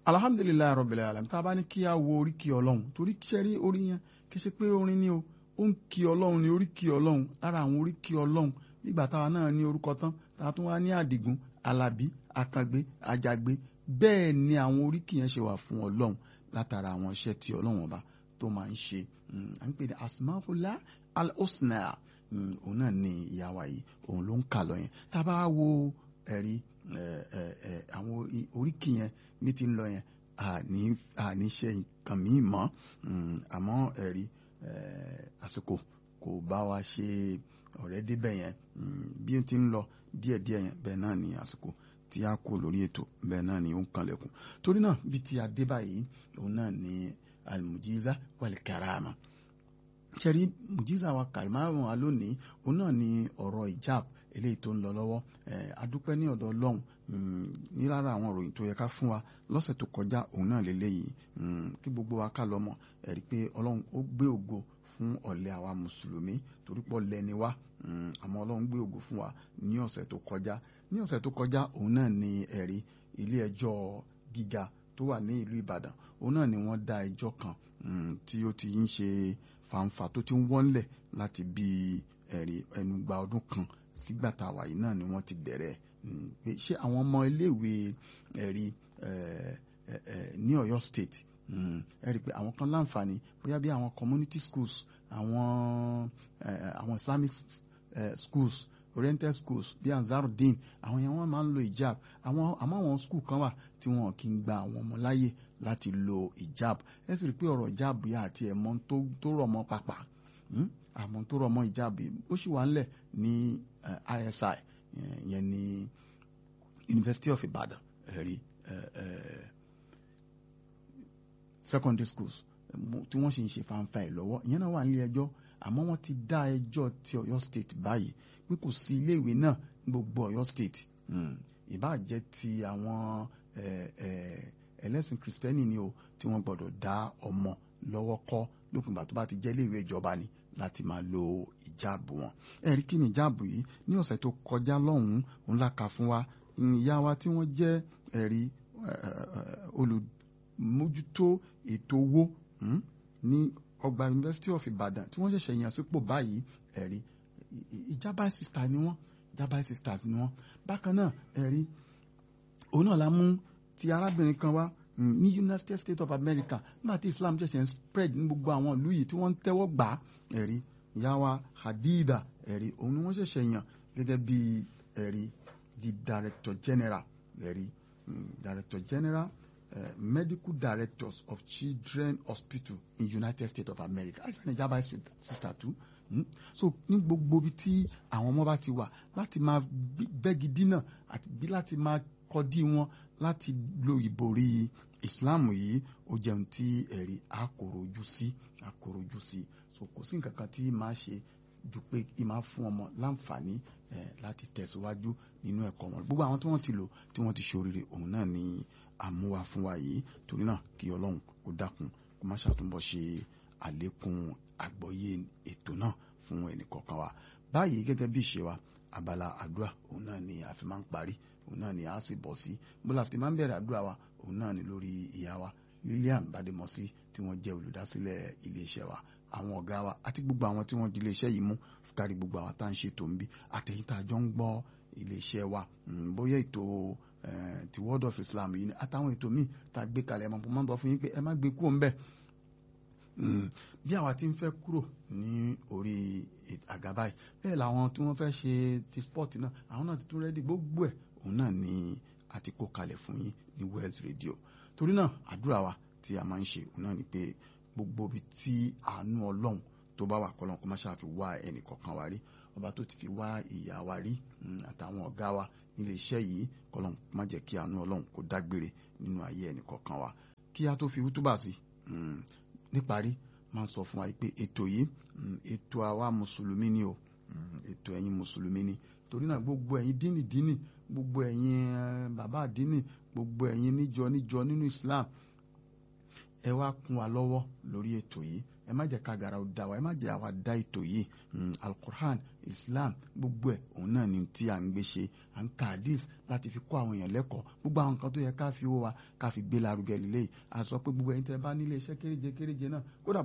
alhamdulilayi rabbil alamin tá a bá ní kí a wo oríkì ọlọ́run torí sẹ́rí orí yẹn kì í ṣe pé orin ni o ó ń kí ọlọ́run ní oríkì ọlọ́run lára àwọn oríkì ọlọ́run nígbà táwa náà ní orúkọ tán táwa tún wá ní àdìgún alábí akàngbé àjàgbé bẹ́ẹ̀ ni àwọn oríkì yẹn ṣe wà fún ọlọ́run látara àwọn iṣẹ́ tí ọlọ́run ọba tó máa ń ṣe à ń pè ní asmaula al-husna òun náà ni ìyá wa yìí òun ló ń kà lọ yẹn tá a bá wo ẹ̀rí àwọn oríkì yẹn ní ti ń lọ yẹn àní ṣe nǹkan míì mọ́ àmọ́ ẹ̀rí àsìkò kò bá wa ṣe ọ̀rẹ́ débẹ̀ yẹn bí ó ti ń lọ díẹ̀díẹ̀ yẹn bẹ́ẹ̀ náà ni àsìkò tí a kú lórí ètò bẹ́ẹ̀ náà ni ó ń kanlẹ̀kùn torí náà bí ti adé báyìí òun náà ni almujiza wal karama ṣẹ́rí mujiza wa kàlmáàrún wa lónìí òun náà ni ọ̀rọ̀ ìjáàb eléyìí tó ń lọ lọ́wọ́ adúpẹ́ ní ọ̀dọ̀ ọlọ́run ní lára àwọn ìròyìn tó yẹ ká fún wa lọ́sẹ̀ tó kọjá òun náà lélẹ́yìí kí gbogbo wa ká lọ́mọ ẹ̀rí pé ọlọ́run ó gbé ògo fún ọ̀lẹ́ àwa mùsùlùmí torí pọ̀ lẹ́ni wá àmọ́ ọlọ́run gbé ògo fún wa ní ọ̀sẹ̀ tó kọjá ní ọ̀sẹ̀ tó kọjá òun náà ni ẹ̀rí ilé ẹjọ́ gíga tó wà ní ìlú ìbàdàn òun náà ni wọ́n dá ẹjọ́ kan tí ó ti ń ṣe fàǹfà tó ti ń wọ́nlẹ̀ láti bí ẹ̀rí ẹnugba ọdún kan sígbà tá a wà yìí náà ni wọ́n ti bẹ̀rẹ̀ pé ṣé àwọn ọmọ iléèwé ẹ̀rí ní ọ̀yọ́ state ẹ rí i pé àwọn kan láǹfààní bóyá bí àwọn community schools àwọn àwọn islamic schools oriental schools bí anzarudeen àwọn yẹn wọ́n máa ń lo hijab àwọn àmọ́ àwọn school kan wà tí wọ́n kì í gba àwọn ọmọ láyè láti lo hijab ẹ sì rí i pé ọ̀rọ̀ hijab yà àti ẹ̀mọ́ tó rọ̀ mọ́ pàpà àmọ́ tó rọ̀ mọ́ hijab ó sì wà ńlẹ̀ ní ISI yẹn ní University of Ibadan ẹ̀rí secondary schools tí wọ́n sì ń ṣe fanfa ẹ̀ lọ́wọ́ ìyẹn náà wà nílé ẹjọ́ àmọ́ wọ́n ti dá ẹjọ́ ti Ọ̀yọ́ state báyìí pé kò sí iléèwé náà gbogbo Ọ̀yọ́ state ìbáà jẹ́ ti àwọn ẹlẹ́sìn kristẹni ni o tí wọ́n gbọ́dọ̀ dá ọmọ lọ́wọ́ kọ́ lópin ìgbà tó bá ti jẹ́ iléèwé ìjọba ni láti máa lo ìjáàbù wọn ẹ̀rí kí ni ìjáàbù yìí ní ọ̀sẹ̀ tó kọjá lọ́hùn-ún òun la kà fún wa ìyá wa tí wọ́n jẹ́ ẹ̀rí olùmójútó ètò owó ní ọgbà University of Ibadan tí wọ́n ṣẹ̀ṣẹ̀ yàn sípò báyìí ẹ̀rí ìjábá sista ni wọ́n ìjábá sisters ni wọ́n bákan náà ẹ̀rí òun náà la mú ti arábìnrin kan wá ní United States of America nígbà tí Islam ṣẹ̀ṣẹ̀ ń spread ní gbogbo àwọn ìlú yìí tí wọ́n ń tẹ́wọ́ gbà á ẹ̀rí ìyá wa Hadida ẹ̀rí òun ni wọ́n ṣẹ̀ṣẹ̀ yàn gẹ́gẹ́ bí ẹ̀rí the Director General ẹ̀rí Director General uh, Medical Directors of Children Hospital in United States of America àìsàn ìjábá sister too mm? so ní gbogbo ibi tí àwọn ọmọ bá ti wà láti máa bẹ́gi dínà àti bí láti máa kọdí wọn láti lo ìborí Islam yìí ó jẹun tí ẹ̀rí àkòròjú sí àkòròjú sí so kò sí nǹkan kan tí máa ṣe ju pé kí máa fún ọmọ láǹfààní láti tẹ̀síwájú nínú ẹ̀kọ́ wọn gbogbo àwọn tí wọ́n ti lò tí wọ́n ti ṣoríire òun náà ni àmúwa fún wa yìí torí náà kí ọlọ́run kó dákun kó má ṣàtúnbọ̀ ṣe àlékún àgbọ́yé ètò náà fún ẹnìkọ̀ọ̀kan wa báyìí gẹ́gẹ́ bí ìṣe wa abala àdúrà òun náà ni a fi máa ń parí òun náà ni a sì bọ̀ sí bólà sì máa ń bẹ̀rẹ̀ àdúrà wa òun náà ni lórí ìyá wa Lilian Bademọsí tí wọ́n jẹ́ olùdásílẹ̀ iléeṣẹ́ wa àwọn ọ̀gá wa àti gbogbo àwọn tí wọ́n di iléeṣẹ́ yìí mú kárí gbogbo àwọn tá à ń ṣètò ń bí àtẹ̀yìn tá a jọ ń gbọ́ iléeṣẹ́ wa bóyá ètò ti World of Islam yìí ni àtàwọn ètò míì tá a gbé kalẹ̀ ẹ̀ mọ̀ bọ́ fún yín pé ẹ má gbé kúrò ńbẹ̀ bí àwa ti ń fẹ́ kúrò ní orí àga báyìí bẹ́ẹ̀ làwọn tí wọ́n fẹ́ ṣe ti sport náà àwọn náà ti tún rẹ́dí gbogbo ẹ̀ òun náà ni a ti kó kalẹ̀ fún yín ní Wells Radio torí náà àdúrà wa tí a máa ń ṣe òun náà ni pé gbogbo ibi tí àánú ọlọ́run tó bá wà kọ́lọ́n kó má ṣáà fi wá ẹnì kọ̀ọ̀kan wa rí ọba tó ti fi wá ìyá wa rí àtàwọn ọ̀gá wa nílé iṣẹ́ yìí kọ́lọ́n má jẹ́ kí àánú ọlọ́run kó dágbére nínú ayé ẹnì kọ̀ọ̀kan wa kí a tó fi wútúbà sí níparí máa ń sọ fún wa pé ètò yìí ètò àwa mùsùlùmí ni o ètò ẹ̀yin mùsùlùmí ni torí náà gbogbo ẹ̀yin dínì dínì gbogbo ẹ̀yin bàbá àdínì gbogbo ẹ̀yin níjọ níjọ nínú Islam ẹ wá kún wa lọ́wọ́ lórí ètò yìí ẹ má jẹ́ ká gara ó da wa ẹ má jẹ́ àwa da ètò yìí alukur'an islam gbogbo ẹ̀ òun náà ni tí à ń gbé ṣe à ń ka hadith láti fi kó àwọn èèyàn lẹ́kọ̀ọ́ gbogbo àwọn nǹkan tó yẹ ká fi owó wa ká fi gbé lárugẹ lílé yìí a sọ pé gbogbo ẹ̀yin tẹ́ bá nílé iṣẹ́ kéréje kéréje náà kódà